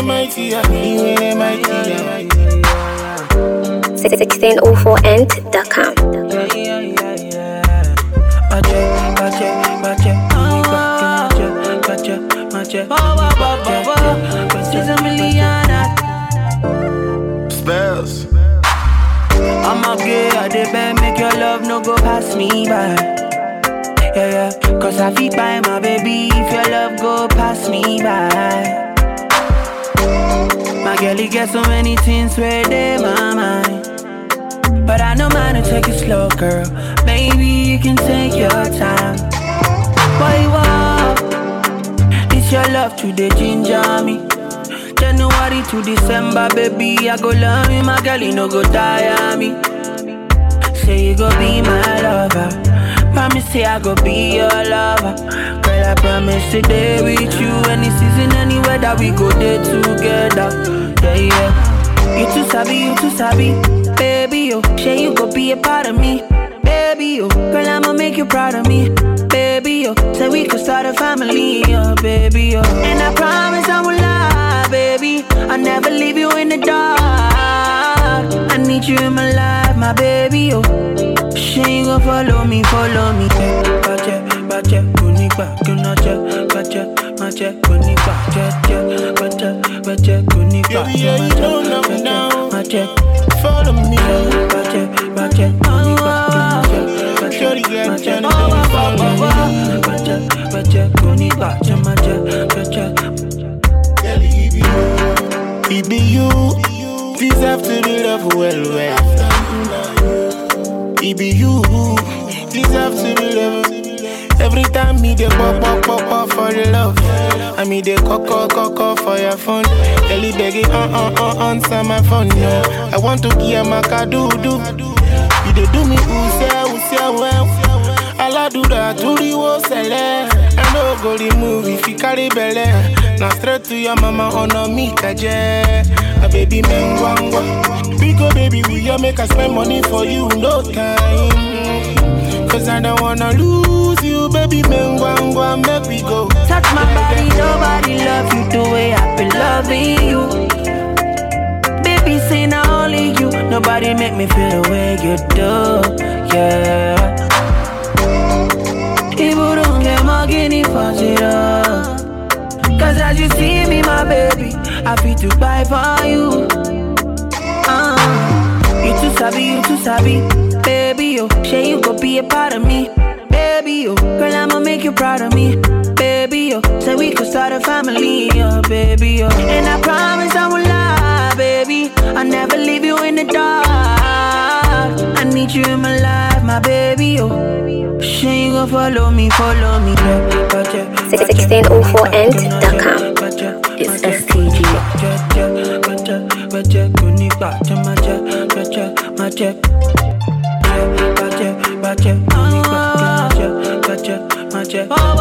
mighty, yeah, mighty, yeah. 1604end.com. Spells. I'm a gay, I dey beg, make your love no go pass me by. Yeah, yeah, cause I feel by my baby if your love go pass me by. My girl, he get so many things where they my mind. But I know mine to take it slow, girl. Maybe you can take your time. Boy, wow, it's your love to the ginger me. January to December, baby, I go love you, my girl, you no go tire me. Say you go be my lover. Promise say I go be your lover. Girl, I promise to stay with you any season, anywhere that we go there together. Yeah, yeah. You too sabi, you too sabi, baby. Oh, say you go be a part of me, baby. Oh, girl, I'ma make you proud of me, baby. Oh, say we could start a family, oh, baby. Oh, and I promise I will lie, baby. I'll never leave you in the dark. I need you in my life, my baby. Oh, she you gon' follow me, follow me. Bache, bache, kunipa, kunache, bache, mache, kunipa, che, bache, bache, kunipa, Baby, yeah, you don't know me now. mache, Follow me. bache, bache, kunipa, kunache, Shorty got mache, Johnny, mache, follow me. bache, bache, kunipa, che, mache, bache. Girl, he be you. He be you. Deserve to be loved well, well. He be you. Deserve to be loved. Every time me dey pop pop pop pop for the love, I me dey call call call call for your phone. Girl, he begging uh uh uh answer my phone. No, I want to hear my do do. You dey do me who say who say well. Aladura turi wo sele. I no go remove if you carry belle. Now straight to your mama honor me kaje. A baby mengwangwa. Biko baby we ya make I spend money for you no time. Cause I don't wanna lose you, baby mengwangwa. Make we go. Touch my body, nobody love you the way I've been loving you. Baby, say not only you, nobody make me feel the way you do, yeah. People don't get my guinea for zero. Cause as you see me, my baby, I feel to buy for you. Uh, you too sabi, you too sabi, baby, oh. Say you go be a part of me, baby, oh. Girl, I'ma make you proud of me, baby, oh. Say we could start a family, oh, baby, oh. And I promise I will lie, baby. I'll never leave you in the dark. I need you in my life, my baby, oh. Say you gon' follow me, follow me, yeah. Gotcha, gotcha. 1604end.com. Gotcha, It's gotcha. STG. Oh,